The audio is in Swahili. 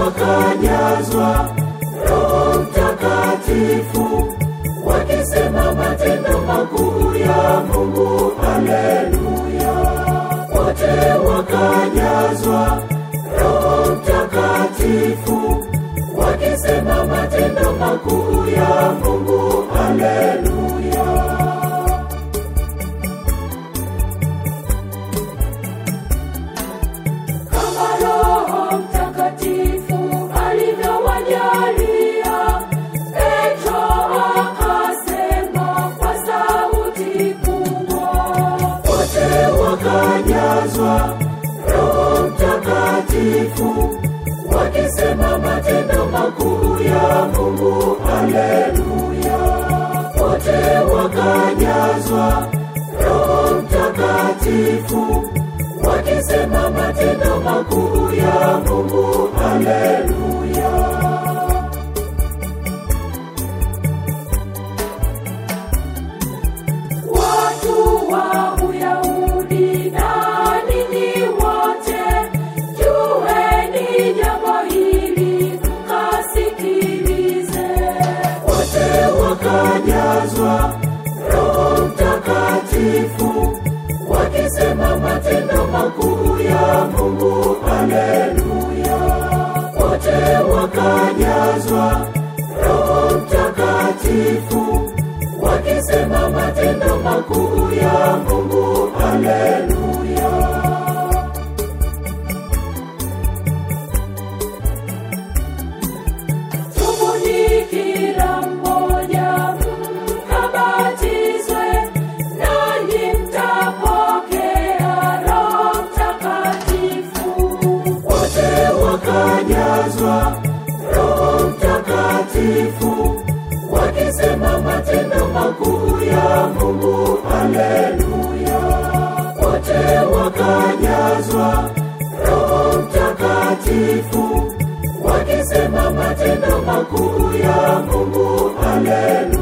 wakajazwa Roho Mtakatifu, wakisema matendo makuu ya Mungu. Haleluya! Wote wakajazwa Roho Mtakatifu, wakisema matendo makuu ya Mungu. Haleluya! kama Roho Mtakatifu alivyowajalia. Petro akasema kwa sauti kubwa, wote wakajazwa Roho Mtakatifu, wakisema matendo makuu ya Mungu. Haleluya! Wote wakajazwa Roho Mtakatifu wakisema matendo makuu ya Mungu. Haleluya! Watu wa Uyahudi na ninyi wote, jueni jambo hili mkasikilize. Wote wakajazwa Roho Mtakatifu, wakisema matendo makuu ya Mungu. Haleluya! Wote wakajazwa Roho Mtakatifu, wakisema matendo makuu ya Mungu. Haleluya! Tubuni kila mmoja mkabatizwe, nanyi mtapokea Roho Mtakatifu. Wote wakajazwa Roho Mtakatifu, wakisema matendo makuu ya Mungu. Haleluya! Wote wakajazwa Roho Mtakatifu, wakisema matendo makuu ya Mungu. Haleluya!